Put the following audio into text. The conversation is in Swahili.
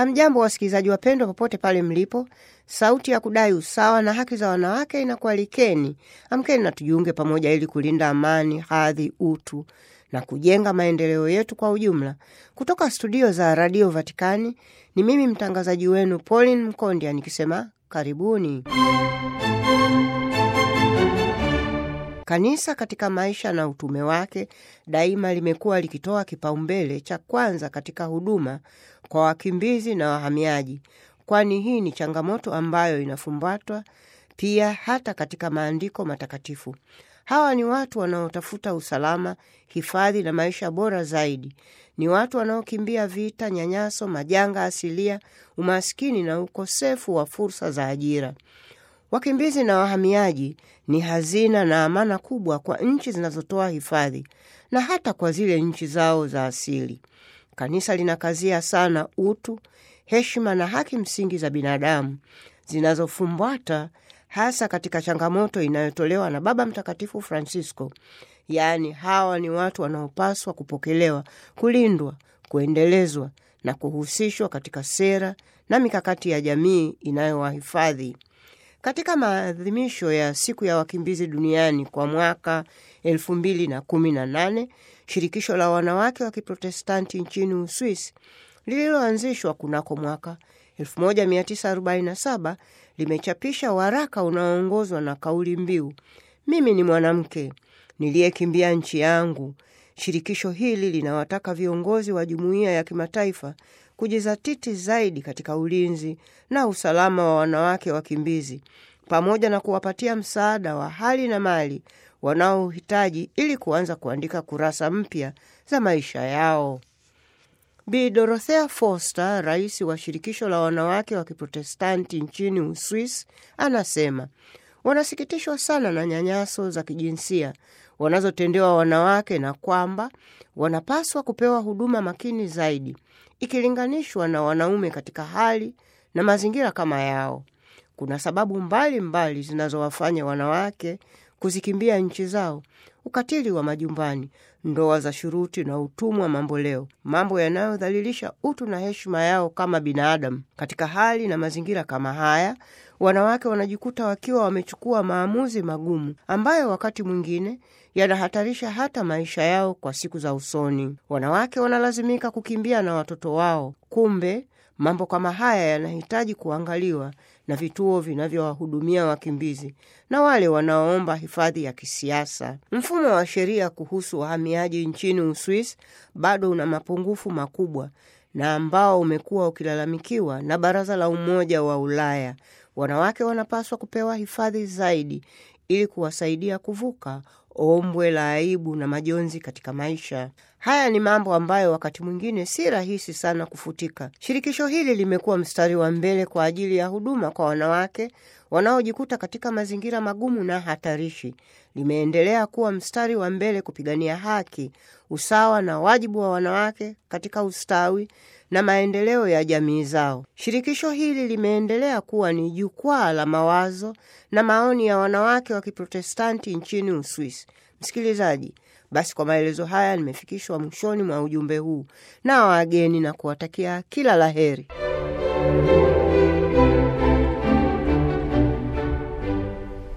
Hamjambo wasikilizaji wapendwa, popote pale mlipo. Sauti ya kudai usawa na haki za wanawake inakualikeni. Amkeni na tujiunge pamoja ili kulinda amani, hadhi, utu na kujenga maendeleo yetu kwa ujumla. Kutoka studio za Radio Vatikani ni mimi mtangazaji wenu Pauline Mkondia nikisema karibuni. Kanisa katika maisha na utume wake daima limekuwa likitoa kipaumbele cha kwanza katika huduma kwa wakimbizi na wahamiaji, kwani hii ni changamoto ambayo inafumbatwa pia hata katika maandiko matakatifu. Hawa ni watu wanaotafuta usalama, hifadhi na maisha bora zaidi. Ni watu wanaokimbia vita, nyanyaso, majanga asilia, umaskini na ukosefu wa fursa za ajira. Wakimbizi na wahamiaji ni hazina na amana kubwa kwa nchi zinazotoa hifadhi na hata kwa zile nchi zao za asili. Kanisa linakazia sana utu, heshima na haki msingi za binadamu zinazofumbata hasa katika changamoto inayotolewa na Baba Mtakatifu Francisco, yaani hawa ni watu wanaopaswa kupokelewa, kulindwa, kuendelezwa na kuhusishwa katika sera na mikakati ya jamii inayowahifadhi. Katika maadhimisho ya siku ya wakimbizi duniani kwa mwaka 2018 shirikisho la wanawake wa Kiprotestanti nchini Uswisi lililoanzishwa kunako mwaka 1947 limechapisha waraka unaoongozwa na kauli mbiu mimi ni mwanamke niliyekimbia nchi yangu. Shirikisho hili linawataka viongozi wa jumuiya ya kimataifa kujizatiti zaidi katika ulinzi na usalama wa wanawake wakimbizi pamoja na kuwapatia msaada wa hali na mali wanaohitaji ili kuanza kuandika kurasa mpya za maisha yao. Bi Dorothea Foster, rais wa shirikisho la wanawake wa Kiprotestanti nchini Uswisi, anasema wanasikitishwa sana na nyanyaso za kijinsia wanazotendewa wanawake na kwamba wanapaswa kupewa huduma makini zaidi ikilinganishwa na wanaume katika hali na mazingira kama yao. Kuna sababu mbalimbali zinazowafanya wanawake kuzikimbia nchi zao: ukatili wa majumbani, ndoa za shuruti na utumwa mamboleo, mambo yanayodhalilisha utu na heshima yao kama binadamu. Katika hali na mazingira kama haya, wanawake wanajikuta wakiwa wamechukua maamuzi magumu ambayo wakati mwingine yanahatarisha hata maisha yao kwa siku za usoni. Wanawake wanalazimika kukimbia na watoto wao. Kumbe mambo kama haya yanahitaji kuangaliwa na vituo vinavyowahudumia wakimbizi na wale wanaoomba hifadhi ya kisiasa. Mfumo wa sheria kuhusu wahamiaji nchini Uswisi bado una mapungufu makubwa na ambao umekuwa ukilalamikiwa na Baraza la Umoja wa Ulaya. Wanawake wanapaswa kupewa hifadhi zaidi ili kuwasaidia kuvuka ombwe la aibu na majonzi katika maisha. Haya ni mambo ambayo wakati mwingine si rahisi sana kufutika. Shirikisho hili limekuwa mstari wa mbele kwa ajili ya huduma kwa wanawake wanaojikuta katika mazingira magumu na hatarishi. Limeendelea kuwa mstari wa mbele kupigania haki, usawa na wajibu wa wanawake katika ustawi na maendeleo ya jamii zao. Shirikisho hili limeendelea kuwa ni jukwaa la mawazo na maoni ya wanawake wa Kiprotestanti nchini Uswisi. Msikilizaji, basi kwa maelezo haya nimefikishwa mwishoni mwa ujumbe huu na wageni na kuwatakia kila la heri.